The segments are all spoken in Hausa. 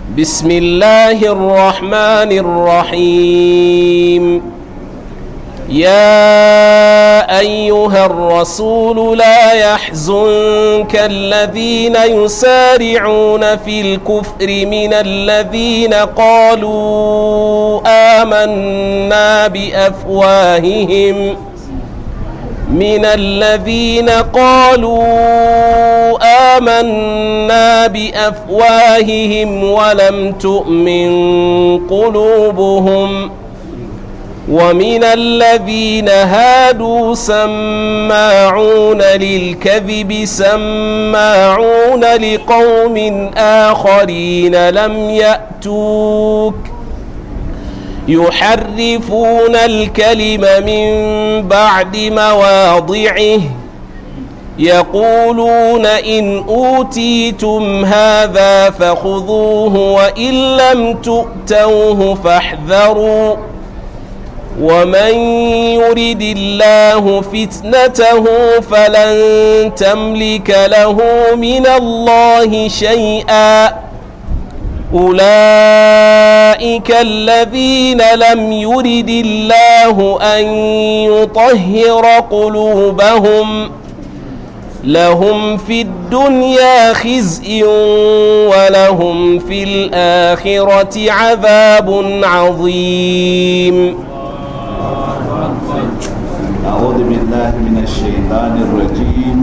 بسم الله الرحمن الرحيم يا أيها الرسول لا يحزنك الذين يسارعون في الكفر من الذين قالوا آمنا بأفواههم من الذين قالوا آمنا بأفواههم ولم تؤمن قلوبهم ومن الذين هادوا سماعون للكذب سماعون لقوم آخرين لم يأتوك يحرفون الكلم من بعد مواضعه يقولون إن أوتيتم هذا فخذوه وإن لم تؤتوه فاحذروا ومن يرد الله فتنته فلن تملك له من الله شيئا أولئك الذين لم يرد الله أن يطهر قلوبهم لهم في الدنيا خزي ولهم في الآخرة عذاب عظيم أعوذ بالله من الشيطان الرجيم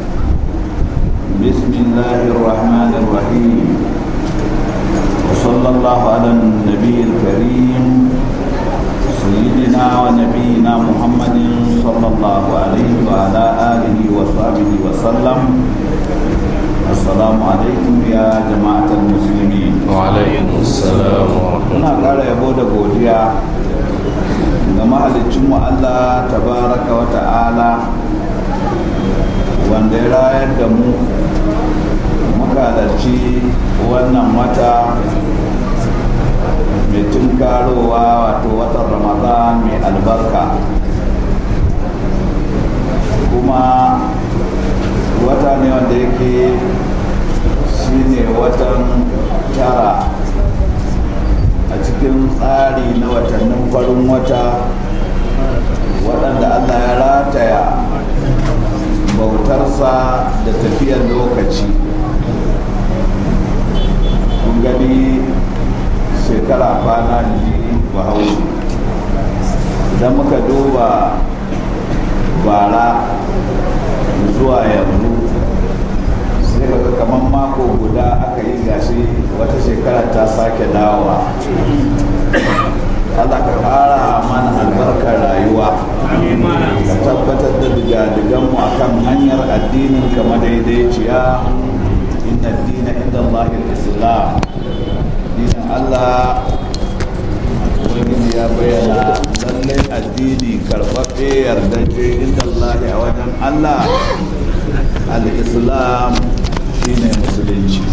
بسم الله الرحمن الرحيم وصلى الله على النبي الكريم سيدنا ونبينا محمد صلى الله عليه وعلى آله وصحبه وسلم السلام عليكم يا جماعة المسلمين وعليكم السلام ورحمة muna ƙara yabo da godiya ga mahalicinmu Allah tabaraka wa ta'ala wanda ya rayar da mu muka halarci wannan wata mai tunkarowa wato watan ramadan mai albarka kuma wata ne wanda yake shine watan tara a cikin tsari na watannin farin wata waɗanda allah ya rataya bautarsa da tafiyar lokaci kun gani shekara kwana ji bahaushe idan muka duba bara zuwa yanzu sai ga kamar mako guda aka yi gashi wata shekara ta sake dawowa Allah ka ƙara mana albarkar rayuwa ka tabbatar da digadiganmu a kan hanyar addinin ka madaidaiciya inna dina inda Allah islam dinin Allah ubangiji ya bayyana lallai addini karɓaɓɓe yardaje inda Allah a wajen Allah al-islam shine musulunci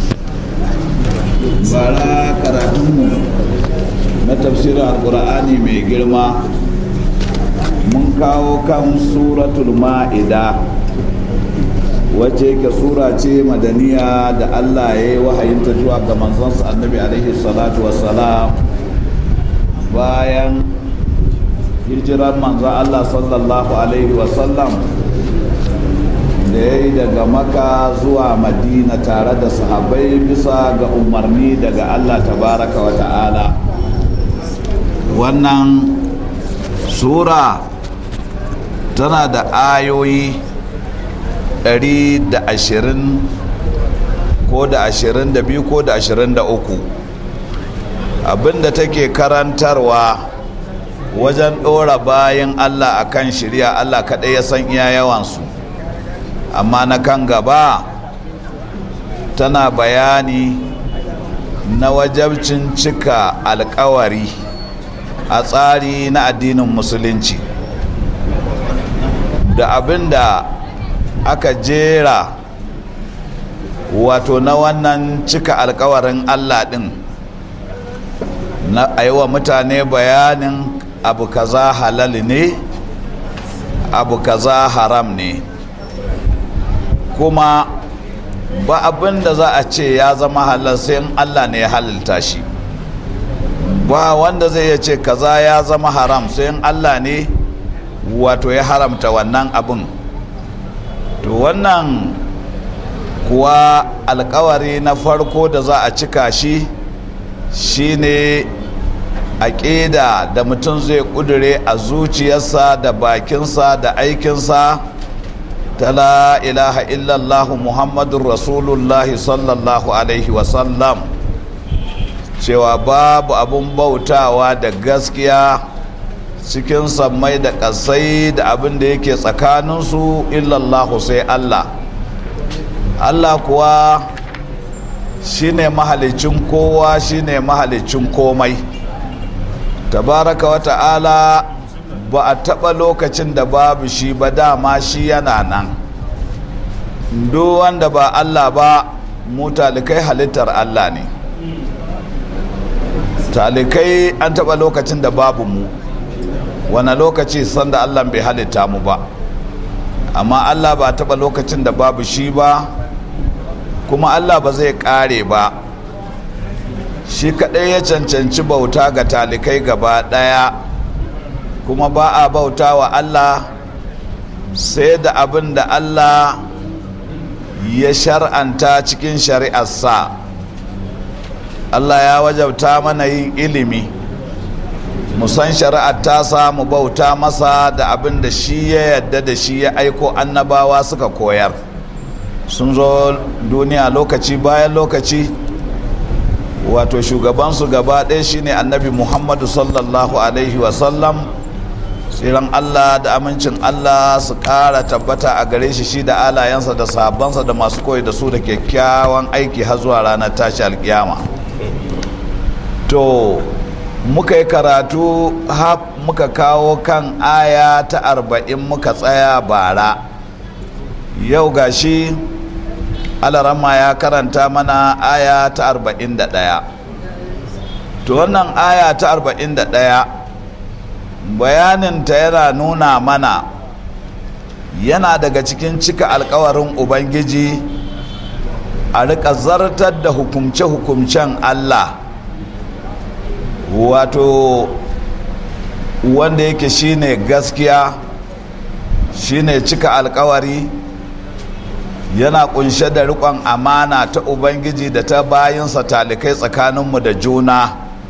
bara karatunmu na tafsirin alkur'ani mai girma mun kawo kan suratul ma'ida wacce ke sura ce madaniya da allah ya yi wahayinta zuwa ga manzansa annabi alaihi salatu wassalam bayan hijirar manzan allah sallallahu alaihi wasallam da ya yi daga maka zuwa madina tare da sahabai bisa ga umarni daga allah tabaraka wa ta'ala wannan sura tana da ayoyi 120 ko da 22 ko da 23 abinda take karantarwa wajen ɗora bayan allah akan shirya allah kaɗai ya san iya yawansu amma na kan gaba tana bayani na wajabcin cika alkawari a tsari na addinin musulunci da abin da aka jera wato na wannan cika alkawarin allah din na wa mutane bayanin abu kaza halal ne abu kaza haram ne kuma ba abin da za a ce ya zama halal sai in Allah ne ya halalta shi ba wanda zai iya ce kaza ya zama haram sai in Allah ne wato ya haramta wannan abin to wannan kuwa alkawari na farko da za a cika shi shine aƙida da mutum zai ƙudure a zuciyarsa da bakinsa da aikinsa ta la ilaha illallahu muhammadun rasulullahi sallallahu alaihi wasallam cewa babu abun bautawa da gaskiya cikin sammai da ƙasai da abin da yake tsakaninsu illallahu sai allah allah kuwa shine mahalicin kowa shine mahalicin komai tabaraka wa ta'ala ba a taɓa lokacin da babu shi ba dama shi yana nan duk wanda ba allah ba mu talikai halittar allah ne talikai an taɓa lokacin da babu mu wani lokaci sanda allah bai halitta mu ba amma allah ba taɓa lokacin da babu shi ba kuma allah ba zai ƙare ba shi kaɗai ya cancanci bauta ga talikai gaba ɗaya kuma ba a bauta wa allah sai da abin da allah ya shar'anta cikin shari'arsa allah ya wajabta mana yin ilimi musan shari'ar tasa mu bauta masa da abin da shi ya yadda da shi ya aiko annabawa suka koyar sun zo duniya lokaci bayan lokaci wato shugabansu gaba ɗaya shine annabi muhammadu sallallahu alaihi wasallam tsiran allah da amincin allah su ƙara tabbata a gare shi shi da alayensa da sabansa da masu koyi da su da kyakkyawan aiki har zuwa ranar tashi alkiyama to muka yi karatu muka kawo kan aya ta arba'in muka tsaya bara yau gashi alarama ya karanta mana aya ta arba'in da ɗaya to wannan aya ta arba'in da ɗaya bayaninta yana nuna mana yana daga cikin cika alkawarin ubangiji a rika zartar da hukumce-hukumcen allah wato wanda yake shine gaskiya shine cika alkawari yana kunshe da rikon amana ta ubangiji da ta bayinsa talikai tsakaninmu da juna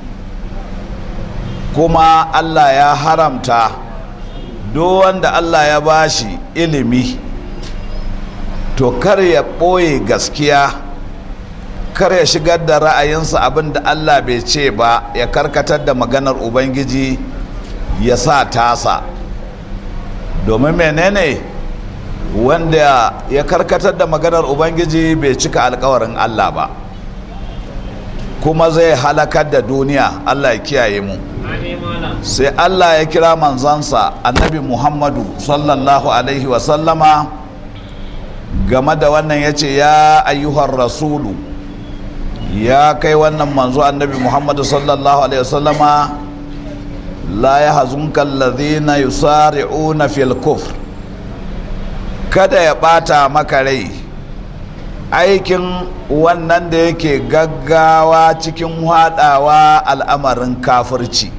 kuma allah ya haramta duk wanda allah ya bashi ilimi to kar ya ɓoye gaskiya kar ya shigar da ra'ayinsa abin da allah bai ce ba ya karkatar da maganar ubangiji ya sa tasa domin menene wanda ya karkatar da maganar ubangiji bai cika alkawarin allah ba kuma zai halakar da duniya allah ya kiyaye mu sai allah ya kira manzansa annabi muhammadu sallallahu alaihi wasallama game da wannan ya ce ya ayyuhar rasulu ya kai wannan manzo annabi muhammadu sallallahu alaihi wasallama la ya hazunka alladhina yusari'una fil kufr kada ya bata maka rai aikin wannan da yake gaggawa cikin hadawa al'amarin kafirci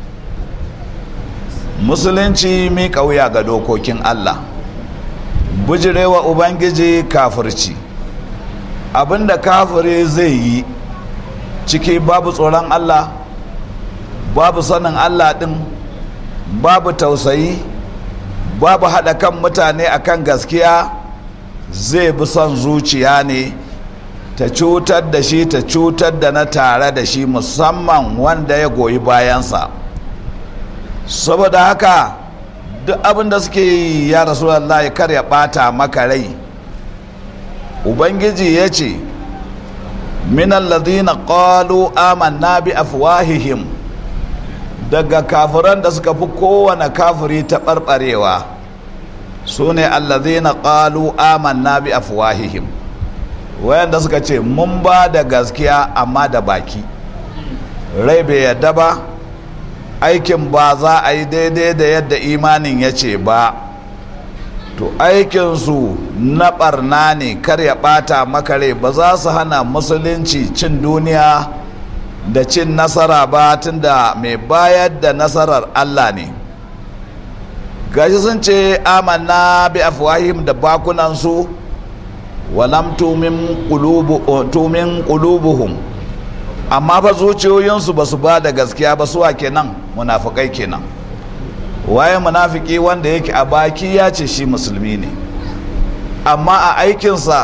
musulunci mi wuya ga dokokin allah bujirewa ubangiji kafirci abinda kafiri zai yi ciki babu tsoron allah babu sanin allah din babu tausayi babu haɗa kan mutane akan gaskiya zai bi son zuciya ne ta cutar da shi ta cutar da na tare da shi musamman wanda ya goyi bayansa saboda haka duk abin da suke yi ya rasulallah kar ya ɓata maka rai ubangiji ya ce minan ladina qalu amanna bi afwahihim daga kafiran da suka fi kowane kafiri ta ɓarɓarewa su ne allazina qalu amanna bi afwahihim wayanda suka ce mun ba da gaskiya amma da baki rai bai yadda ba aikin ba za a yi daidai da yadda imanin ya ce ba to aikinsu na barna ne kar ya bata makare ba za su hana musulunci cin duniya da cin nasara ba tunda mai bayar da nasarar allah ne gashi sun ce amanna bi afwahim da bakunansu walam tumin qulubuhum amma fa zuciyoyinsu ba su ba da gaskiya ba suwa kenan munafukai kenan waye munafiki wanda yake a baki ya ce shi musulmi ne amma a aikinsa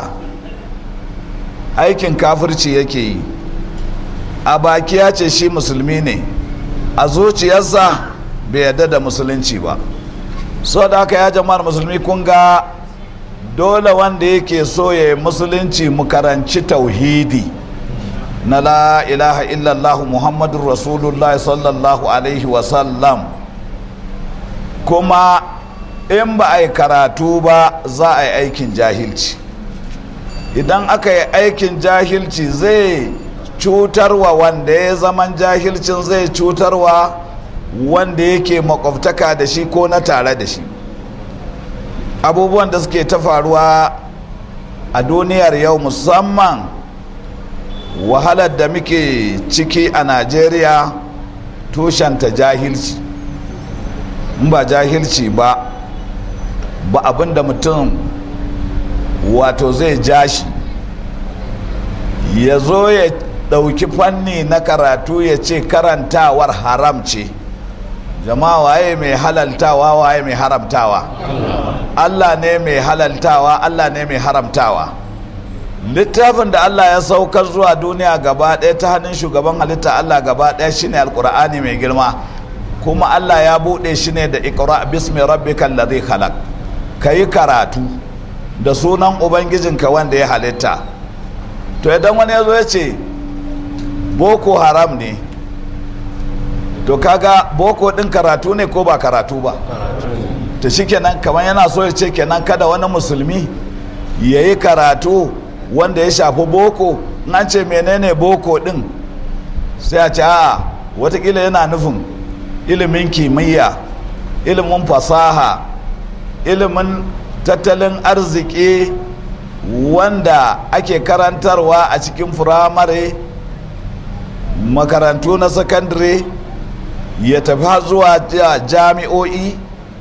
aikin kafirci yake yi a baki ya ce shi musulmi ne a zuciyarsa bai yarda da musulunci ba so da haka ya jama'ar musulmi kun ga dole wanda yake so ya yi musulunci mu karanci tauhidi na la ilaha illallah muhammadun rasulullah sallallahu alaihi wasallam kuma in ba a yi karatu ba za a yi aikin jahilci idan aka yi aikin jahilci zai cutarwa wanda ya zaman jahilcin zai cutarwa wanda yake makwabtaka da shi ko na tare da shi abubuwan da suke ta faruwa a duniyar yau musamman wahalar da muke ciki a najeriya tushenta jahilci in ba jahilci ba ba abin da mutum wato zai ja shi ya zo ya ɗauki fanni na karatu ya ce karantawar haram ce jama'a waye mai halaltawa waye mai haramtawa allah ne mai halaltawa allah ne mai haramtawa littafin da allah ya saukar zuwa duniya gaba ɗaya ta hannun shugaban halitta allah gaba ɗaya shine alkur'ani mai girma kuma allah ya buɗe shi ne da ikra bismi rabbikal ladhi khalaq kayi karatu da sunan ubangijinka wanda ya halitta to idan wani ya zo ya ce boko haram ne to kaga boko din karatu ne ko ba karatu ba ta shi kenan kamar yana so ya ce kenan kada wani musulmi ya yi karatu wanda ya shafi boko an ce menene boko din sai a ce a watakila yana nufin ilimin kimiyya ilimin fasaha ilimin tattalin arziki wanda ake karantarwa a cikin firamare makarantu na sakandare ya tafi zuwa jami'o'i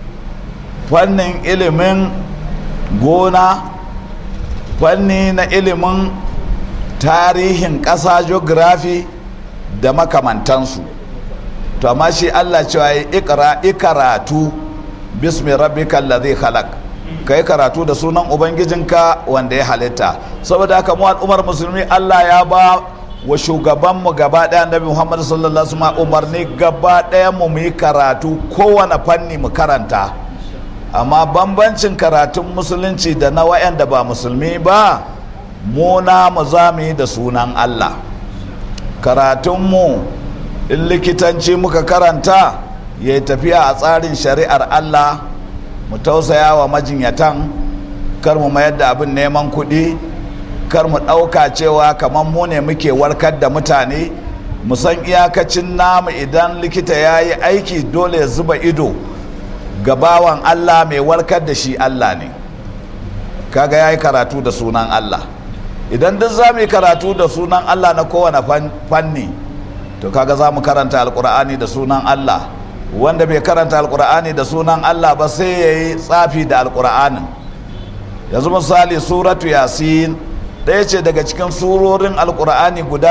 fannin ilimin gona fanni na ilimin tarihin ƙasa geography da makamantansu to amma shi allah cewa ya ikra ikaratu bismi rabbika allazi khalaq kai karatu da sunan ubangijinka wanda ya halitta saboda haka mu al'ummar musulmi allah ya ba wa shugabanmu gaba ɗaya annabi muhammadu sallallahu alaihi wasallam umarni gaba ɗaya mu mu yi karatu kowane fanni mu karanta amma bambancin karatun musulunci da na wayanda ba musulmi ba mu na mu za mu yi da sunan allah karatunmu in likitanci muka karanta ya yi tafiya a tsarin shari'ar allah mu tausaya wa majinyatan kar mu mayar da abin neman kuɗi kar mu ɗauka cewa kamar mu ne muke warkar da mutane mu san iyakacin namu idan likita ya yi aiki dole ya zuba ido ga bawan allah mai warkar da shi allah ne kaga ya yi karatu da sunan allah idan duk za mu yi karatu da sunan allah na kowane fanni to kaga za mu karanta alkur'ani da sunan allah wanda bai karanta alkur'ani da sunan allah ba sai ya yi tsafi da alkur'anin yanzu misali suratu yasin ɗaya ce daga cikin surorin alkur'ani guda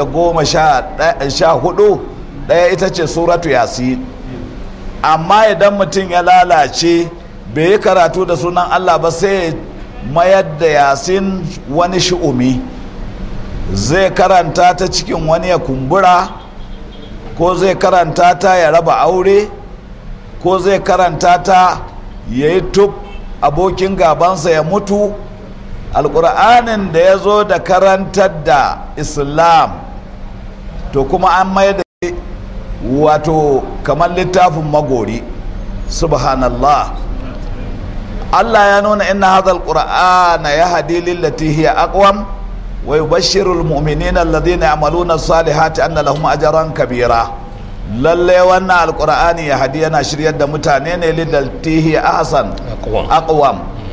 114 ɗaya ita ce suratu yasin amma idan mutum ya lalace bai yi karatu da sunan allah ba sai mayar da yasin wani shi'umi zai karanta ta cikin wani ya kumbura ko zai karanta ta ya raba aure ko zai karanta ta ya yi tub abokin gabansa ya mutu alkur'anin da ya zo da karantar da islam to kuma an mai da wato kamar littafin magori subhanallah allah ya nuna inna hadha alqur'ana yahdi lillati hiya aqwam wa yubashshiru almu'minina alladhina ya'maluna as-salihati anna lahum ajran kabira lalle wannan alkur'ani ya hadi yana shiryar da mutane ne lidaltihi ahsan Aqwam. aqwam